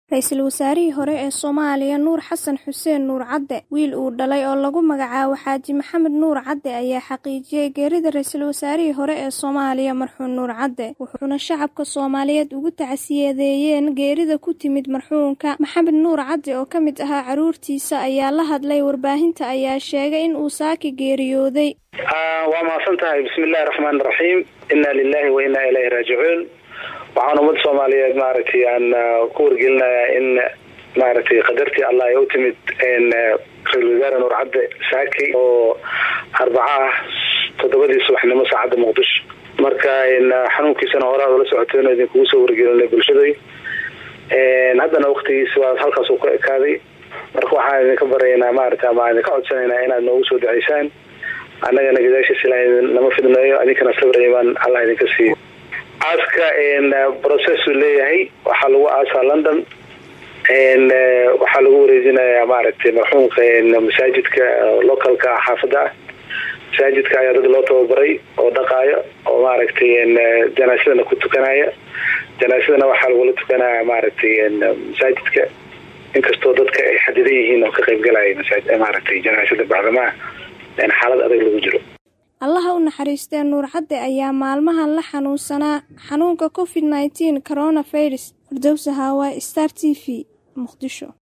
Ra'iisul wasaarihii hore ee Soomaaliya Nuur Xasan Xuseen Nuur Cadde wiil uu dhalay oo lagu magacaabo Xaaji Maxamed Nuur Cadde ayaa xaqiijiyay geerida ra'iisul wasaarihii hore ee Soomaaliya marxuum Nuur Cadde wuxuuna shacabka Soomaaliyeed ugu tacsiyadeeyeen geerida ku timid marxuumka Maxamed Nuur Cadde oo ka mid ahaa carruurtiisa ayaa la hadlay warbaahinta ayaa sheegay in uu saaki geeriyooday waa mahadsan tahay bismillahi raxmaani raxiim inna lilahi wa inna ilayhi raajicuun waxaan ummadda soomaaliyeed maaragtay aan ku wargelinayaa in maaragtay qadartii allah ay u timid ra-isul wasaare nuur cadde saaki oo arbaca ah toddobadii subaxnimo saacadda muqdisho marka xanuunkiisana horaa ula socoteen idinkugu soo wargelinay bulshaday haddana waktigiisi waa halkaas uu ka ekaaday marka waxaan idinka baraynaa maarata ama idinka codsanaynaa inaad noogu soo duceysaan annagana gadaashiis ilaah nama fidneeyo adinkana sabir imaan allah idinka siiyo aaska processu leeyahay waxaa lagu aasaa london waxaa lagu wareejinayaa maaragtay marxuumka masaajidka localka ah xaafadda ah masaajidka ayaa dad loo tababaray oo dhaqaayo oo maaragtay janaasadana ku tukanaya janaasadana waxaa lagula tukanaya maaragtay masaajidka inkastoo dadka ay xadidan yihiin oo ka qaybgalaya maaragtay janaasada bacdamaha xaalad adag lagu jiro allaha u naxariistee nuur cadde ayaa maalmahan la xanuunsanaa xanuunka covid nneteen coronavirus firdowsa haawaay star t v muqdisho